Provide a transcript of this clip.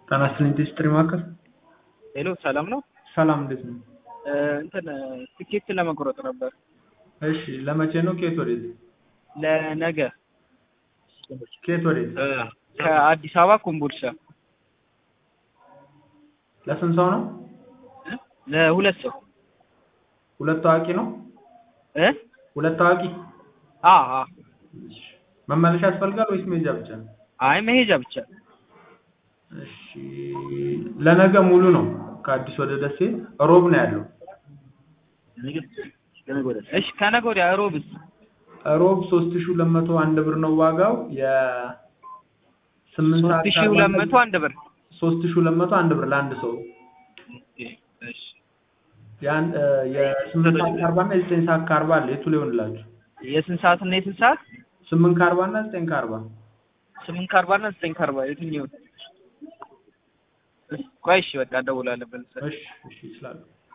ጤና ይስጥልኝ ቴስትሪ ማዕከል። ሄሎ ሰላም ነው? ሰላም እንዴት ነው? እ እንትን ትኬት ለመቁረጥ ነበር እሺ ለመቼ ነው? ከየት ወዴት? ለነገ ከየት ወዴት? እ ከአዲስ አበባ ኮምቦልቻ ለስንት ሰው ነው? እ ለሁለት ሰው ሁለት ታዋቂ ነው? እ ሁለት ታዋቂ? አ አ እሺ መመለሻ ያስፈልጋል ወይስ መሄጃ ብቻ? አይ መሄጃ ብቻ እሺ ለነገ ሙሉ ነው። ከአዲስ ወደ ደሴ ሮብ ነው ያለው። እሺ ከነገ ወዲያ ሮብስ ሮብ ሶስት ሺህ ሁለት መቶ አንድ ብር ነው ዋጋው የ ስምንት ሶስት ሰዓት ሺህ ከአርባ ሁለት አምስት መቶ አንድ ብር ሶስት ሺህ ሁለት መቶ አንድ ብር ለአንድ ሰው እሺ ያን እ የስምንት ሰዓት ከአርባ እና የዘጠኝ ሰዓት ከአርባ አለ። የቱ ሊሆንላችሁ? የስንት ሰዓት እና የስንት ሰዓት? ስምንት ከአርባ እና ዘጠኝ ከአርባ ስምንት ከአርባ እና ዘጠኝ ከአርባ የትኛው? ቆይ እሺ በቃ እደውላለሁ መልሰህ እሺ እሺ ይችላሉ።